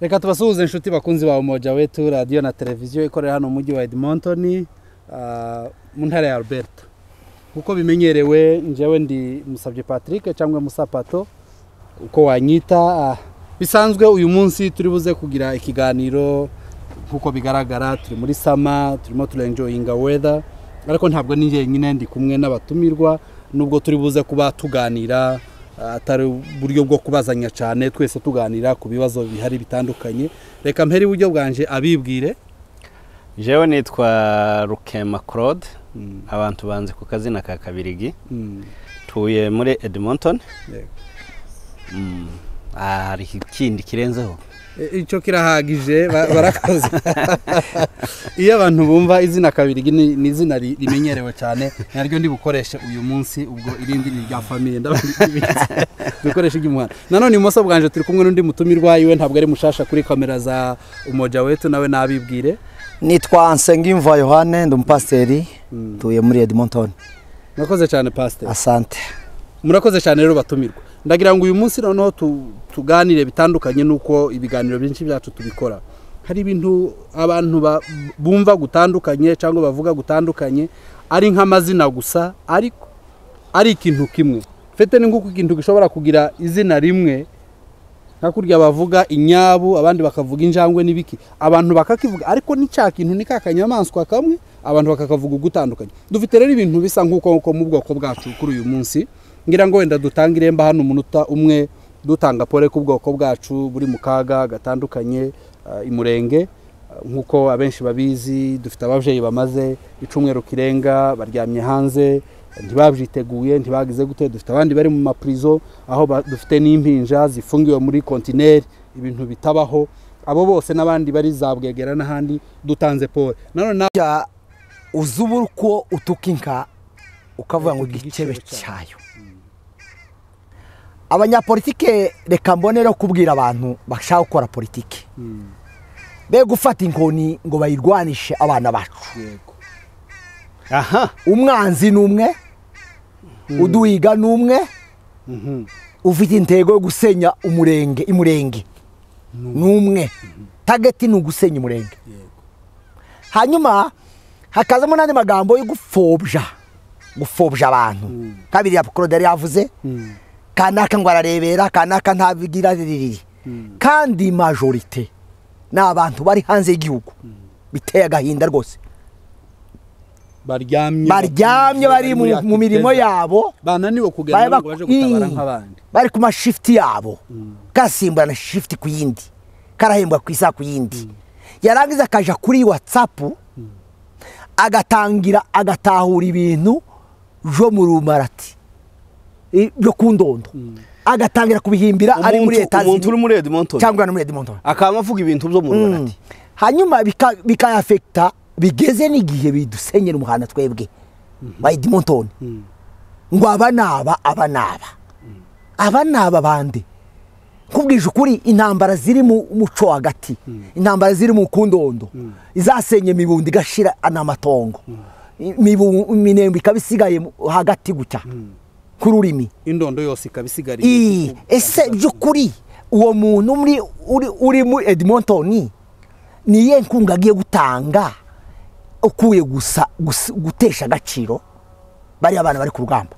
reka tubasuhuze inshuti bakunzi ba umoja wetu radiyo na televiziyo ikorera hano mu mujyi wa edmonton ah, mu ntara ya alberta kuko bimenyerewe njyewe ndi musabye patrick cyangwa musapato uko wanyita ah, bisanzwe uyu munsi turi buze kugira ikiganiro nk'uko bigaragara turi muri sama turimo turenjoyinga weda ariko ntabwo ni jyenyine ndi kumwe n'abatumirwa nubwo turi buze kuba tuganira ah, atari uburyo bwo kubazanya cyane twese tuganira ku bibazo bihari bitandukanye reka mpere iburyo bwanje abibwire jewe nitwa rukema claude abantu banzi ku kazina ka kabirigi Mm, tuye muri edmonton yego. Mm, ah, hari ikindi kirenzeho E- icyo kirahagije ba- barakoze iyo abantu bumva izina kabiri ni ni izina ri- rimenyerewe cyane naryo ndi bukoreshe uyu munsi ubwo irindi ni irya famiye ndabizi dukoreshe iry'umuhanda nanone ibumoso bwanje turi kumwe n'undi mutumirwa iwe ntabwo ari mushasha kuri kamera za umoja wetu nawe nabibwire nitwa nsengimva yohane ndi umupasiteri ntuye muri edmonton murakoze cyane pasiteri asante murakoze cyane rero batumirwa ndagira ngo uyu munsi noneho tu- tuganire bitandukanye n'uko ibiganiro byinshi byacu tubikora hari ibintu abantu ba- bumva gutandukanye cyangwa bavuga gutandukanye ari nk'amazina gusa ariko ari ikintu kimwe fete ni nk'uko ikintu gishobora kugira izina rimwe hakurya bavuga inyabu abandi bakavuga injangwe n'ibiki abantu bakakivuga ariko ni cya kintu ni ka kanyamaswa kamwe abantu bakakavuga ugutandukanye dufite rero ibintu bisa nk'uko uko mu bwoko bwacu kuri uyu munsi ngira ngo wenda dutangire mba hano umunota umwe dutanga pole ku bwoko bwacu buri mu kaga gatandukanye ah, imurenge Ah, nk'uko abenshi babizi dufite ababyeyi bamaze icumweru kirenga baryamye hanze ntibabyiteguye ntibagize gute dufite abandi bari mu mapurizo aho ba- dufite n'impinja zifungiwe muri kontineri ibintu bitabaho abo bose n'abandi bari za bwegera n'ahandi dutanze pole nanone nawe Ja, uzi ubu uko utuka inka ukavuga ngo igicebe Igicebe cyayo abanyapolitike reka mbone no kubwira abantu bashaka gukora politiki be gufata inkoni ngo bayirwanishe abana bacu yego aha umwanzi ni umwe uduhiga ni umwe Mhm. ufite intego yo gusenya umurenge imurenge ni umwe tageti ni ugusenya umurenge yego hanyuma hakazamo n'andi magambo yo gupfobya gupfobya abantu kabiri ya claude yari yavuze Mm. kanaka ngo ararebera kanaka ntabigira ririri kandi majorite ni abantu bari hanze y'igihugu biteye agahinda rwose baryamye baryamye bari mu- mu mirimo yabo bananiwe bari kuganira ngo bak- baje gutabara Ii. nk'abandi bari ku mashifuti yabo karasimburana shifuti ku yindi karahembwa ku isaha ku yindi yarangiza akaja kuri watsapu agatangira agatahura ibintu byo mu rumarati i- byo ku ndondo agatangira kubihimbira ari muri Umuntu- leta umuntu uri muri edmonton cyangwa no muri edmonton akaba avuga ibintu byo mu Mm. rubonati hanyuma bika- bikayafekita bigeze n'igihe bidusenyera umuhanda twebwe wa edmonton ngo aba ni aba aba ni aba aba ni aba bande nkubwije ukuri intambara ziri mu muco hagati intambara ziri mu kundondo izasenye imibundo igashira n'amatongo iminembwe ikaba isigaye mu- hagati gutya k'ururimi indondo yose ikaba isigariye iyi ese by'ukuri uwo muntu muri uri, uri muri edmonton ni iyihe nkunga agiye gutanga ukuye gusa, gusa gutesha agaciro bariya bana bari ku rugamba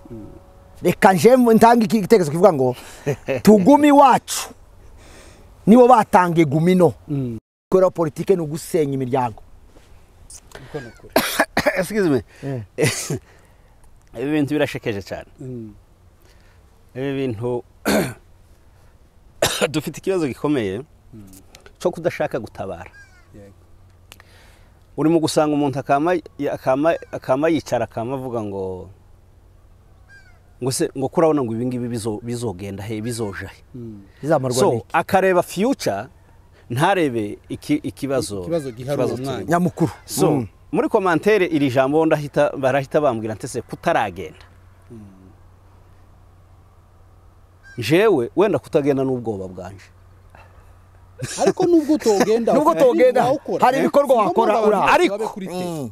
reka nje ntange iki- igitekerezo kivuga ngo tugumi wacu nibo batangiye gumino Mm. gukora politike ni ugusenya imiryango Uko ni ukuri. excuse me ibi bintu birashekeje cyane Mm. ibi bintu dufite ikibazo gikomeye cyo kudashaka gutabara yego urimo gusanga umuntu akama akama akama yicara akama avuga ngo ngo se ngo ko urabona ngo ibi ngibi bizo- bizogenda he bizoja he Mm. bizamarwa so n'iki? akareba future ntarebe iki I- ikibazo ikibazo giharuye turimo. umwanya. nyamukuru so Mm. muri komantere iri jambo ndahita barahita bambwira ntese kutaragenda jewe wenda kutagenda n'ubwoba bwanje ariko nubwo utogenda Nubwo ukora, utogenda, wawukora. hari ibikorwa Si ngombwa wakora, abantu ura- babe ariko- kuri te. Mm.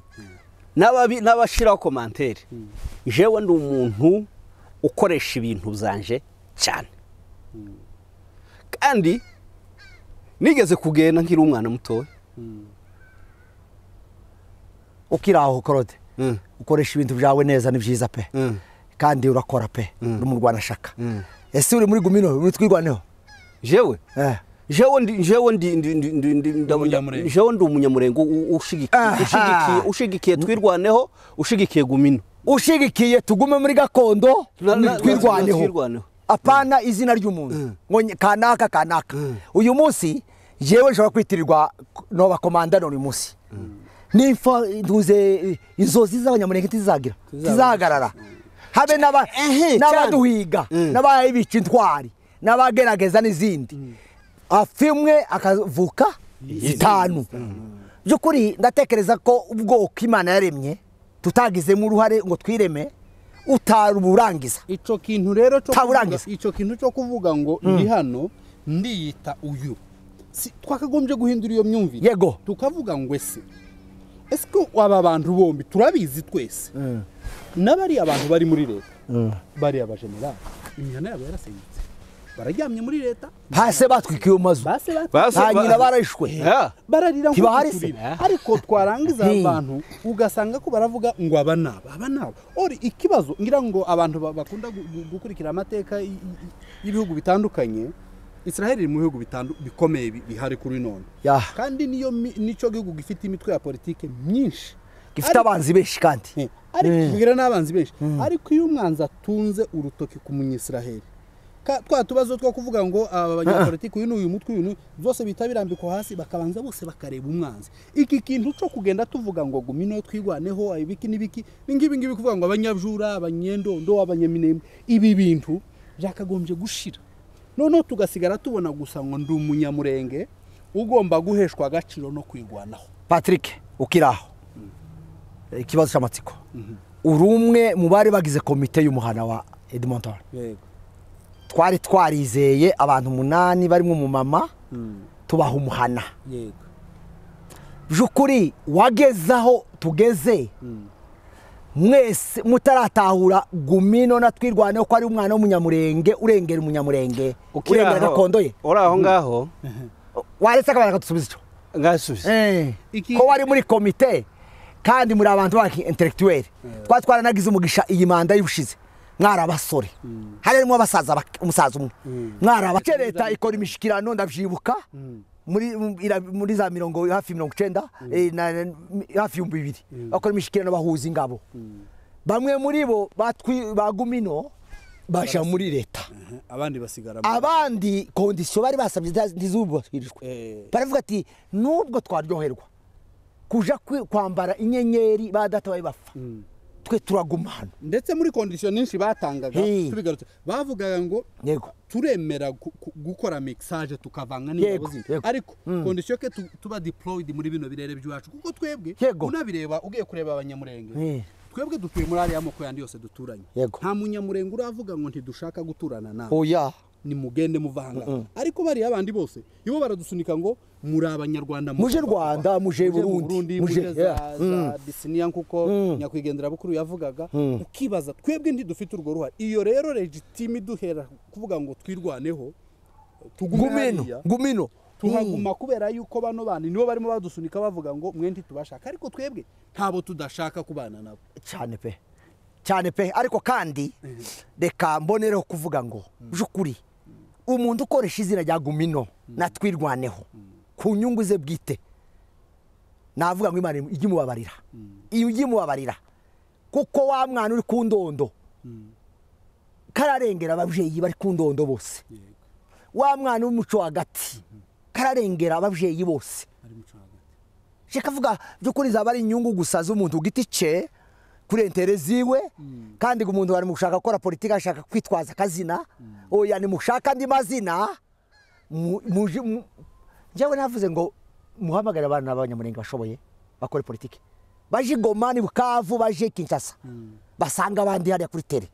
N'ababi- n'abashiraho komantere jewe ndi umuntu ukoresha ibintu byanje cyane kandi nigeze kugenda nkiri umwana mutoya ukiri aho korode Mm. ukoresha ibintu byawe neza ni byiza pe Mm. kandi urakora pe n'umurwanashaka Mm. ese uri muri gumino uri twirwaneho jewe Eh. jewe ndi jewe ndi ndi ndi ndi ndi ndi- Umunyamurenge. jewe ndi umunyamurenge u- ushigikiye Aha. ushigikiye ushigikiye twirwaneho ushigikiye gumino ushigikiye tugume muri gakondo Na- na- twirwaneho twirwaneho. apana izina ry'umuntu ngo nye- kanaka kanaka uyu munsi yewe nshobora kwitirirwa noba komandano uyu munsi nimfa ntuze eh, inzozi z'abanyamurenge ntizizagira tizahagarara habe n'aba- Ehe, n'abaduhiga Mm. n'ababica intwari n'abagerageza n'izindi afa imwe akavuka zitanu by'ukuri ndatekereza ko ubwoko imana yaremye tutagizemo uruhare ngo twireme utarurangiza icyo kintu rero cyo kuvuga, Taburangiza. icyo kintu cyo kuvuga ngo ndi hano ndiyita uyu si twakagombye guhindura iyo myumvire Yego. tukavuga ngo ese ese ko aba bantu bombi turabizi twese n'abariya abantu bari muri leta bariya bajenerali imihanda yabo yarasenyutse bararyamye muri leta hasi batwikiwe mu mazu base bate- Base- ba nyina barishwe Yeah. bararira nko Ntibahari se? kuturira ariko twarangiza Hmm. abantu ugasanga ko baravuga ngo aba naba aba naba ori ikibazo ngira ngo abantu ba- bakunda gu- gu- gukurikira amateka y- y- y'ibihugu bitandukanye Israel iri mu bihugu bitandu- bikomeye bi- bihari kuri none Ya. kandi niyo mi- nicyo gihugu gifite imitwe ya politike myinshi gifite Ariko- abanzi benshi kandi Eh, ariko kugira n'abanzi benshi ariko iyo umwanzi atunze urutoki ku munyisiraheli ka- twa tubazo two kuvuga ngo aba banyapolitiki uyu ni uyu mutwe uyu ni uyu, byose bihita birambikwa hasi bakabanza bose bakareba umwanzi iki kintu cyo kugenda tuvuga ngo gumino twigwaneho ibiki n'ibiki ni ngibi ngibi kuvuga ngo abanyabjura abanyendondo abanyaminembwe ibi bintu byakagombye gushira noneho tugasigara tubona gusa ngo ndi umunyamurenge ugomba guheshwa agaciro no kwigwanaho patrick ukiri aho ikibazo cy'amatsiko uri umwe mu bari bagize komite y'umuhana wa edmonton yego twari twarizeye abantu umunani barimo umumama tubaha umuhana yego by'ukuri wageze aho tugeze mwese mutaratahura gumino na twirwaneho ko ari umwana w'umunyamurenge urengera umunyamurenge Ukiri urengera aho- gakondo ye uri aho ngaho waretse akabara akadusubiza icyo ngasubiza Iki- ko wari muri komite kandi muri abantu baki intellectuel twari twaranagize umugisha iyi manda y'ubushize mwari abasore hari harimo abasaza bake- umusaza umwe mwari abake leta ikora imishikirano ndabyibuka muri mu- ira- muri za mirongo hafi mirongo icyenda eh, na- na- mi- hafi ibihumbi bibiri bakora imishikirano bahuza ingabo bamwe muri bo batwi- bagumino baja muri leta abandi basigara mu- abandi kondisiyo bari basabye ntiza- ntizubahirijwe Eh. baravuga ati nubwo twaryoherwa kuja kwi- kwambara inyenyeri ba data bari bapfa twe turaguma hano ndetse muri kondisiyo nyinshi batangaga Hey. tubigarutse bavugaga ngo yego turemera gu- gu- gukora mixage tukavanga n'ingabo Yego, zindi yego. ariko kondisiyo ke tu- tuba deployed muri bino birere byacu kuko twebwe Yego. unabireba ugiye kureba abanyamurenge Eh. twebwe dutuye muri ariya moko yandi yose duturanye Yego. nta munyamurenge uravuga ngo ntidushaka guturana nawe oya ni mugende muvanga ariko bariya abandi bose ibo baradusunika ngo muri abanyarwanda Muje Rwanda, muje mu Burundi, muje muje- za, yeah. za bisiniya nkuko nyakwigendera bukuru yavugaga ukibaza twebwe ntidufite urwo ruhare iyo rero legitime iduhera kuvuga ngo twirwaneho tugume gumino hariya gumino tuhaguma kubera yuko bano bandi nibo barimo badusunika bavuga ngo mwe ntitubashaka ariko twebwe ntabo tudashaka kubana nabo cyane pe cyane pe ariko kandi reka mbonereho kuvuga ngo by'ukuri umuntu ukoresha izina rya gumino natwirwaneho ku nyungu ze bwite navuga ngo imana ijye imubabarira iyo ujye imubabarira kuko wa mwana uri ku ndondo kararengera ababyeyi bari ku ndondo bose wa mwana w'umuco hagati kararengera ababyeyi bose ari muco hagati shaka avuga by'ukuri zaba ari inyungu gusa z'umuntu ku giti cye kuri entere ziwe kandi ngo umuntu bari mu gushaka gukora politiki ashaka kwitwaza akazina oya nimushaka andi mazina mu- muje mu- njyewe navuze ngo muhamagare abana b'abanyamurenge bashoboye bakore politiki baje i goma ni bukavu baje kinshasa basanga abandi hariya kuri tere